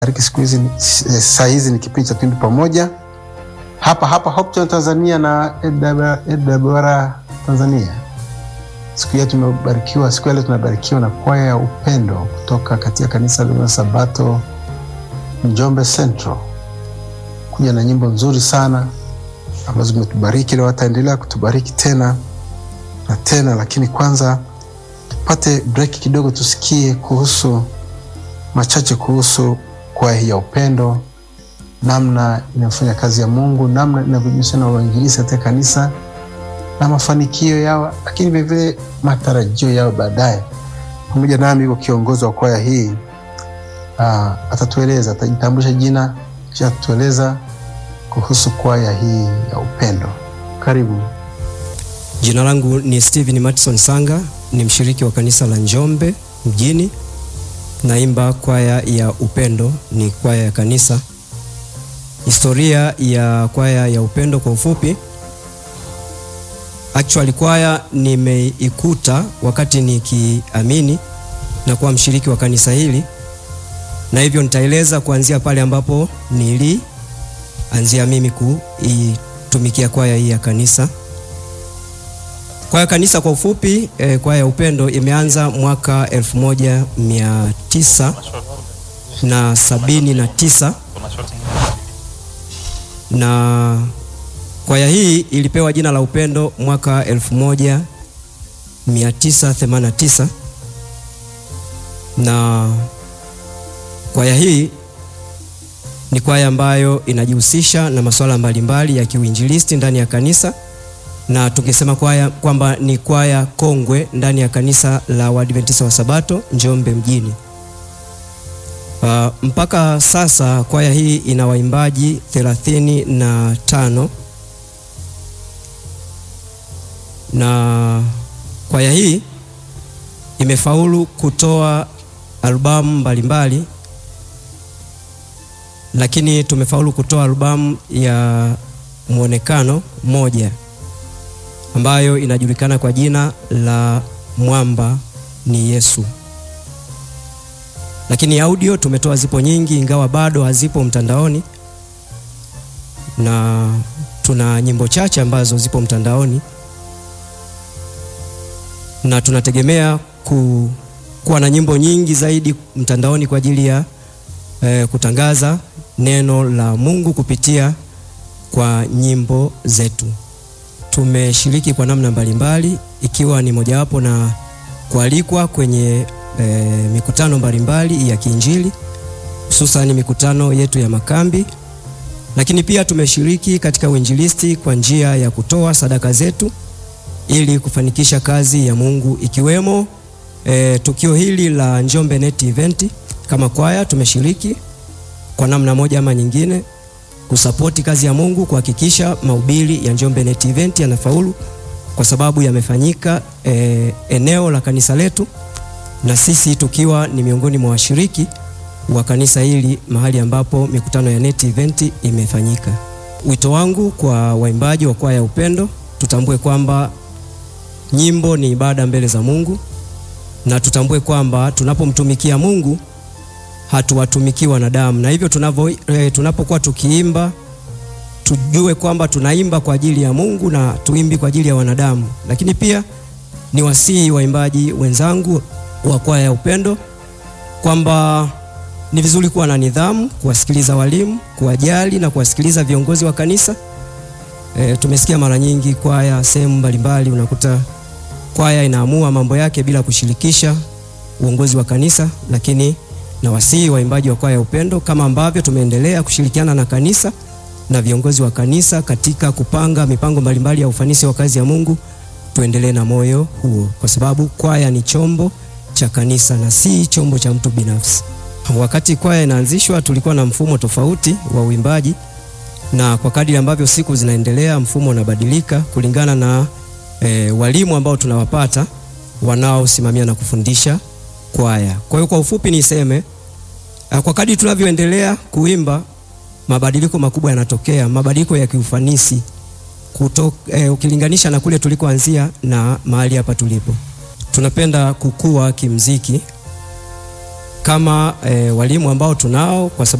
bariki siku hizi eh, saa hizi ni kipindi cha Twimbi Pamoja hapa hapa Hope Channel Tanzania na AWR Tanzania. Siku ya tumebarikiwa, siku ya leo tunabarikiwa na kwaya ya upendo kutoka katika kanisa la Sabato Njombe Central, kuja na nyimbo nzuri sana ambazo zimetubariki leo, wataendelea kutubariki tena na tena, lakini kwanza tupate break kidogo, tusikie kuhusu machache kuhusu kwaya hii ya upendo, namna inayofanya kazi ya Mungu, namna inavyojihusisha na uinjilisti katika kanisa na mafanikio yao, lakini vilevile matarajio yao baadaye. Pamoja nami yuko kiongozi wa kwaya hii uh, atatueleza, atajitambulisha jina kisha atatueleza kuhusu kwaya hii ya upendo. Karibu. Jina langu ni Steven Matson Sanga, ni mshiriki wa kanisa la Njombe mjini. Naimba kwaya ya upendo, ni kwaya ya kanisa. Historia ya kwaya ya upendo kwa ufupi, actually kwaya nimeikuta wakati nikiamini na kuwa mshiriki wa kanisa hili, na hivyo nitaeleza kuanzia pale ambapo nilianzia mimi kuitumikia kwaya hii ya kanisa. Kwaya kanisa kwa ufupi eh, kwaya ya upendo imeanza mwaka elfu moja mia tisa na sabini na tisa na kwaya hii ilipewa jina la upendo mwaka elfu moja mia tisa themanini na tisa na kwaya hii ni kwaya ambayo inajihusisha na masuala mbalimbali ya kiuinjilisti ndani ya kanisa na tukisema kwaya kwamba ni kwaya kongwe ndani ya kanisa la Waadventista wa Sabato Njombe mjini. Uh, mpaka sasa kwaya hii ina waimbaji thelathini na tano na kwaya hii imefaulu kutoa albamu mbalimbali, lakini tumefaulu kutoa albamu ya mwonekano moja ambayo inajulikana kwa jina la Mwamba ni Yesu. Lakini audio tumetoa zipo nyingi, ingawa bado hazipo mtandaoni, na tuna nyimbo chache ambazo zipo mtandaoni, na tunategemea ku, kuwa na nyimbo nyingi zaidi mtandaoni kwa ajili ya eh, kutangaza neno la Mungu kupitia kwa nyimbo zetu. Tumeshiriki kwa namna mbalimbali ikiwa ni mojawapo na kualikwa kwenye e, mikutano mbalimbali ya kiinjili hususan mikutano yetu ya makambi, lakini pia tumeshiriki katika uinjilisti kwa njia ya kutoa sadaka zetu ili kufanikisha kazi ya Mungu ikiwemo e, tukio hili la Njombe Net Event. Kama kwaya tumeshiriki kwa namna moja ama nyingine kusapoti kazi ya Mungu kuhakikisha mahubiri ya Njombe Net Event yanafaulu kwa sababu yamefanyika e, eneo la kanisa letu na sisi tukiwa ni miongoni mwa washiriki wa kanisa hili mahali ambapo mikutano ya Net Event imefanyika. Wito wangu kwa waimbaji wa kwaya ya upendo, tutambue kwamba nyimbo ni ibada mbele za Mungu na tutambue kwamba tunapomtumikia Mungu hatuwatumikii wanadamu, na hivyo tunavyo e, tunapokuwa tukiimba tujue kwamba tunaimba kwa ajili ya Mungu na tuimbi kwa ajili ya wanadamu. Lakini pia ni wasihi waimbaji wenzangu wa kwaya ya upendo kwamba ni vizuri kuwa na nidhamu, kuwasikiliza walimu, kuwajali na kuwasikiliza viongozi wa kanisa. E, tumesikia mara nyingi kwaya sehemu mbalimbali unakuta kwaya inaamua mambo yake bila kushirikisha uongozi wa kanisa, lakini na wasihi waimbaji wa kwaya ya upendo kama ambavyo tumeendelea kushirikiana na kanisa na viongozi wa kanisa katika kupanga mipango mbalimbali ya ufanisi wa kazi ya Mungu, tuendelee na moyo huo, kwa sababu kwaya ni chombo cha kanisa na si chombo cha mtu binafsi. Wakati kwaya inaanzishwa, tulikuwa na mfumo tofauti wa uimbaji, na kwa kadiri ambavyo siku zinaendelea, mfumo unabadilika kulingana na e, walimu ambao tunawapata wanaosimamia na kufundisha kwaya. Kwa hiyo kwa ufupi niseme kwa kadri tunavyoendelea kuimba mabadiliko makubwa yanatokea, mabadiliko ya kiufanisi kuto, eh, ukilinganisha na kule tulikoanzia na mahali hapa tulipo. Tunapenda kukua kimziki kama eh, walimu ambao tunao kwa sababu